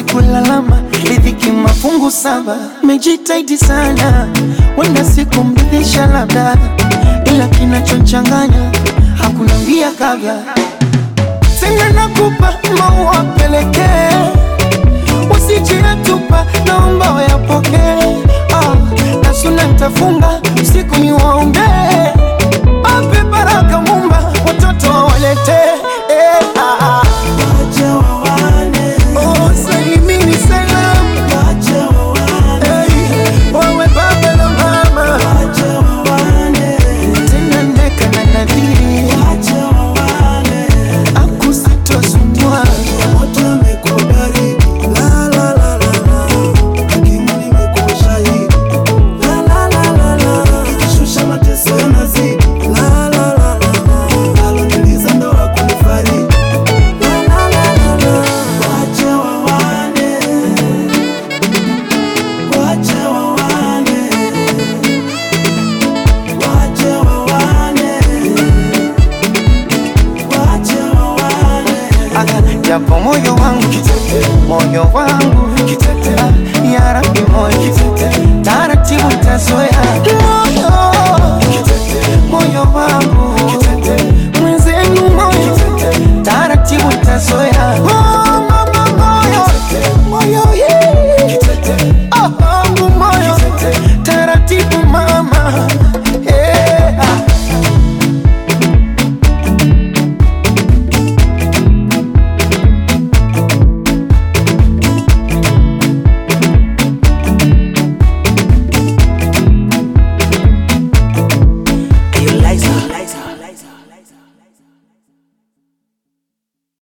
kulalama, riziki mafungu saba. Mejitaidi sana, wenda siku mridhisha labda, ila kinachonchanganya hakuna mbia kabla. Tena nakupa maua pelekee, usijiyatupa, naomba wayapokee. Ah, na suna nitafunga usiku ni waombee, ape baraka Mumba, watoto wawalete eh, ah, ah. Oh, salimini salamu Hey, wawe baba na mama tena ndeka na nadhiri akusitosumbua japo moyo wangu moyo wangu